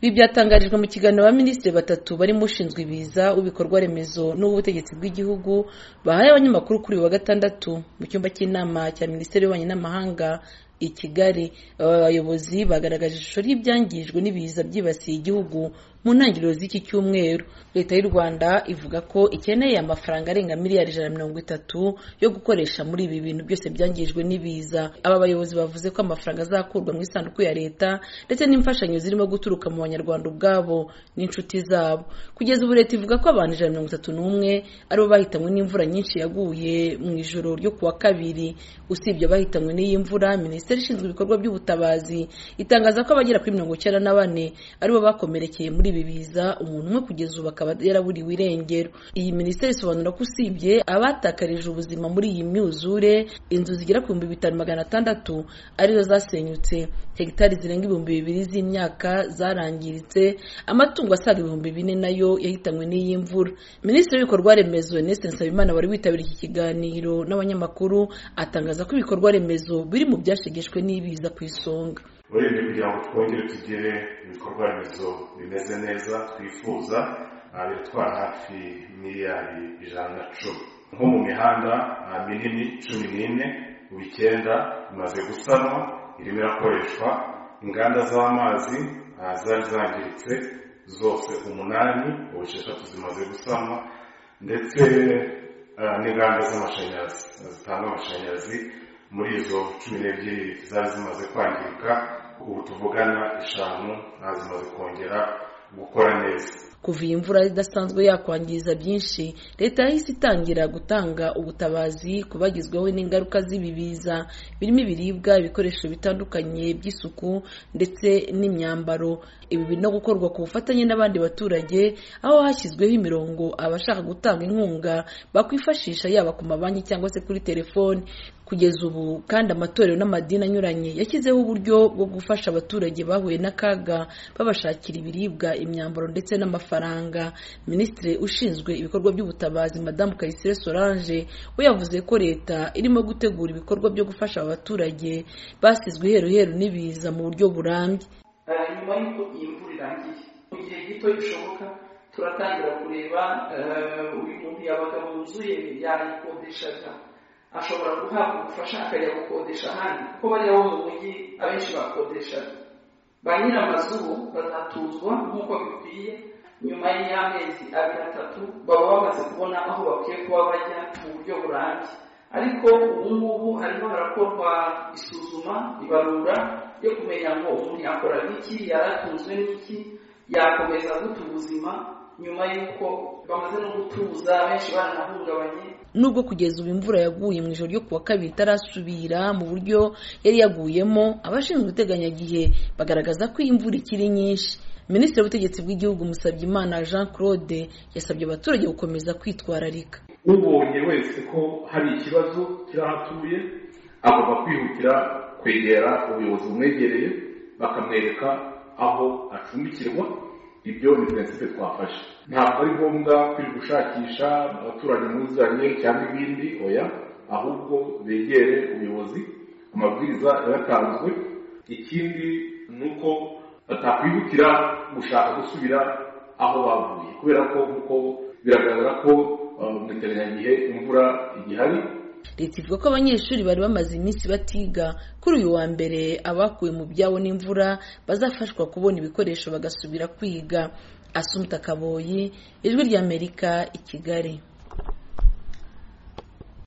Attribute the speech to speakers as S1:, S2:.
S1: ibi byatangarijwe mu kiganiro abaminisitiri batatu barimo ushinzwe ibiza w'ibikorwa remezo n'ubutegetsi bw'igihugu bahaye abanyamakuru kuri uyu wa gatandatu mu cyumba cy'inama cya minisiteri y'ububanyi n'amahanga i kigali aba bayobozi bagaragaje ishusho ry'ibyangijwe n'ibiza byibasiye igihugu mu ntangiriro z'iki cyumweru leta y'u rwanda ivuga ko ikeneye amafaranga arenga miliyari ijana na mirongo itatu yo gukoresha muri ibi bintu byose byangijwe n'ibiza aba bayobozi bavuze ko amafaranga azakurwa mu isanduku ya leta ndetse n'imfashanyo zirimo guturuka mu banyarwanda ubwabo n'inshuti zabo kugeza ubu leta ivuga ko abantu ijana na mirongo itatu n'umwe aribo bahitanywe n'imvura nyinshi yaguye mu ijoro ryo ku wa kabiri usibye abahitanywe n'iyi mvura minisiteri ishinzwe ibikorwa by'ubutabazi itangaza ko abagera kuri mirongo icyenda na bane aribo bakomerekeye muri ibi biza umuntu umwe kugeza ubu akaba yaraburiwe irengero iyi minisiteri isobanura ko usibye abatakarije ubuzima muri iyi myuzure inzu zigera ku bihumbi bitanu magana atandatu arizo zasenyutse hegitari zirenga ibihumbi bibiri z'imyaka zarangiritse amatungo asaga ibihumbi bine nayo yahitanywe n'iyi mvura minisitiri w'ibikorwa remezo Ernest Nsabimana wari witabiriye iki kiganiro n'abanyamakuru atangaza ko ibikorwa remezo biri mu byashegeshwe n'ibiza ku isonga
S2: muri ibi kugira ngo twongere tugire ibikorwa remezo bimeze neza twifuza bitwara hafi miliyari ijana na cumi nko mu mihanda minini cumi n'ine mu icyenda imaze gusanwa irimo irakoreshwa inganda z'amazi zari zangiritse zose umunani ubu esheshatu zimaze gusanwa ndetse n'inganda z'amashanyarazi zitanga amashanyarazi muri izo cumi n'ebyiri zari zimaze kwangirika ubu tuvugana eshanu zimaze kongera gukora neza
S1: kuva iyi mvura idasanzwe yakwangiza byinshi leta yahise itangira gutanga ubutabazi ku bagizweho n'ingaruka z'ibi biza birimo ibiribwa ibikoresho bitandukanye by'isuku ndetse n'imyambaro ibi birimo gukorwa ku bufatanye n'abandi baturage aho hashyizweho imirongo abashaka gutanga inkunga bakwifashisha yaba ku mabanki cyangwa se kuri telefoni kugeza ubu kandi amatorero n'amadini anyuranye yashyizeho uburyo bwo gufasha abaturage bahuye n'akaga babashakira ibiribwa imyambaro ndetse n'amafaranga minisitiri ushinzwe ibikorwa by'ubutabazi madamu kayisire solange we yavuze ko leta irimo gutegura ibikorwa byo gufasha abaturage basizwe iheruheru n'ibiza mu buryo burambye
S3: nyuma y'uko iyi mvura irangiye mu gihe gito bishoboka turatangira kureba uyu muntu yabaga wuzuye yayikodeshaga ashobora guhabwa ubufasha akajya gukodesha ahandi kuko bariya bo mu mujyi abenshi bakodeshaga ba nyiramazu bazatuzwa nk'uko bikwiye nyuma y'amezi abiri atatu baba bamaze kubona aho bakwiye kuba bajya mu buryo burambye ariko ubu ngubu harimo harakorwa isuzuma ibarura ryo kumenya ngo umuntu yakora iki yaratunzwe n'iki yakomeza gute ubuzima nyuma y'uko bamaze no gutuza benshi baranahungabanye
S1: nubwo kugeza ubu imvura yaguye mu ijoro ryo kuwa kabiri itarasubira mu buryo yari yaguyemo abashinzwe iteganyagihe bagaragaza ko iyi mvura ikiri nyinshi minisitiri w'ubutegetsi bw'igihugu Musabyimana jean claude yasabye abaturage gukomeza kwitwararika
S4: ubonye wese ko hari ikibazo kirahatuye agomba kwihutira kwegera ubuyobozi bumwegereye bakamwereka aho acumbikirwa ibyo ni prinsipe twafashe ntabwo ari ngombwa kuri gushakisha abaturanyi muzanye cyangwa ibindi oya ahubwo begere ubuyobozi amabwiriza yaratanzwe ikindi ni uko batakwihutira gushaka gusubira aho bavuye kubera ko nk'uko biragaragara ko mu iteranyagihe imvura igihari
S1: leta ivuga ko abanyeshuri bari bamaze iminsi batiga kuri uyu wa mbere abakuwe mu byabo n'imvura bazafashwa kubona ibikoresho bagasubira kwiga asumta kaboyi ijwi ry'amerika i kigali